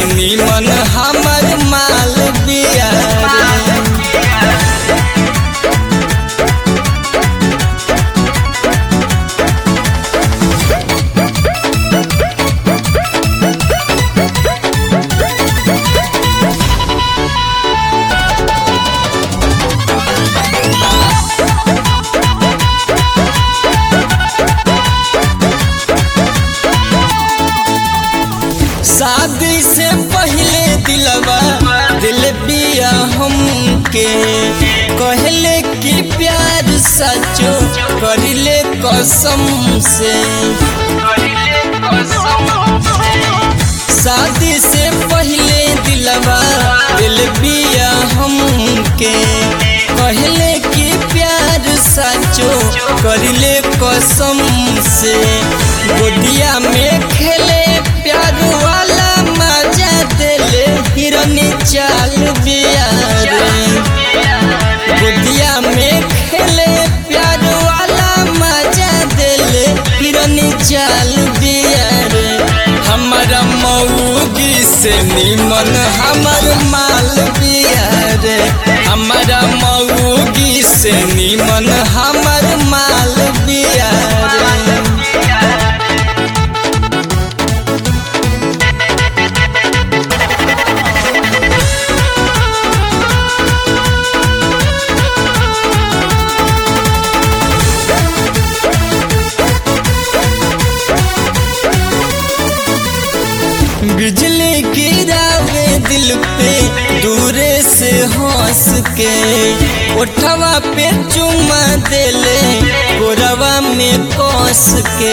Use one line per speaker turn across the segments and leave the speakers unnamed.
निमन हमर माल बिया रे शादी से पहले दिलवा दिल बिया हमके कहले कि प्यार सचो करिले कसम से शादी से पहले दिलवा दिल बिया हमके कहले कि प्यार सचो करिले कसम से गोदिया में खेले प्यार वाला मजा दिले हिरनी चाल बिया रे गोदिया में खेले प्यार वाला मजा दिले हिरनी चाल बिया रे हमारा मऊगी से निमन हमर माल बिया रे हमारा मऊगी से निमन हमर माल बिया रे बिजली गिरावे दिल पे दूरे से हंस के उठवा पे चुमा देले गोरवा में कस के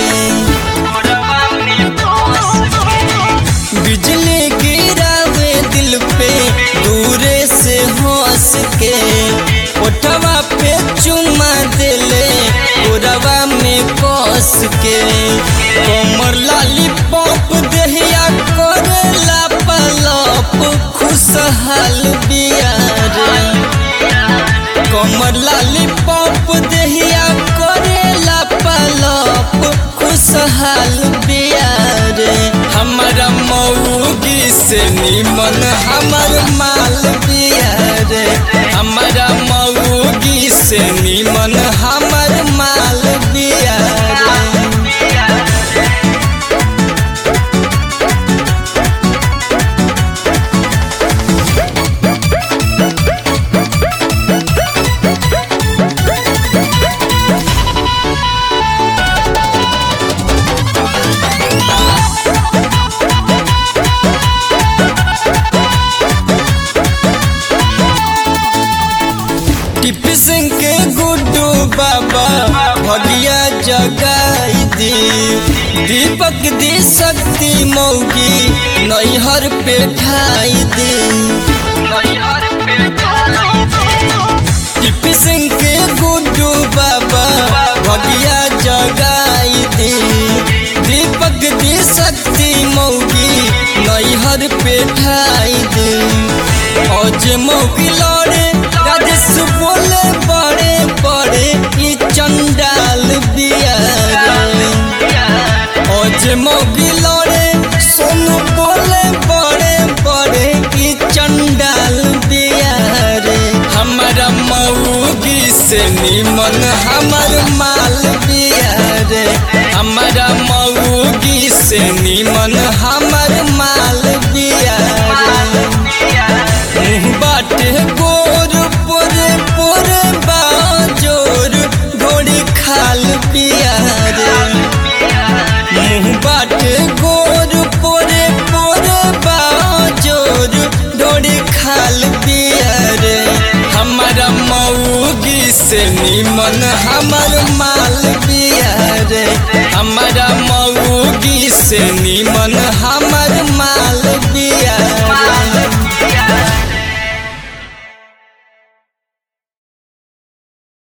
बिजली गिरावे दिल पे दूरे से हंस के उठवा पे चुमा देले गोरवा में कस के कमर लाली पॉप देहिया करेला पलप खुशहाल बिया रे कमर लाली पॉप देहिया करेला पलप खुशहाल बिया रे हमारा मऊगी से निमन हमर माल बिया रे हमारा मऊगी से निमन हमर माल बिया रे टिप सिंह के गुड्डू बाबा भगिया जगाई दी दीपक दी शक्ति मौगी नैहर पे ठाई दी टिप सिंह के गुड्डू बाबा भगिया जगाई दी दीपक दी शक्ति मौगी नैहर पे ठाई दी औज मौगी लड़े राजेश बोले बड़े बड़े ई चंडाल बिया रे औज मौगी लड़े सोनू बोले बड़े बड़े ई चंडाल बिया रे हमारा मऊगी से निमन हमर माल बिया रे हमारा मऊगी से निमन हमर माल बिया रे मुँह बाटे गोर पोरे पोरे बाजोर घोड़ी खाल पिया रे मुँह बाटे गोर पोरे पोरे बाजोर घोड़ी खाल पिया रे हमारा मऊगी से निमन हमर माल पिया रे हमारा मऊगी से निमन हम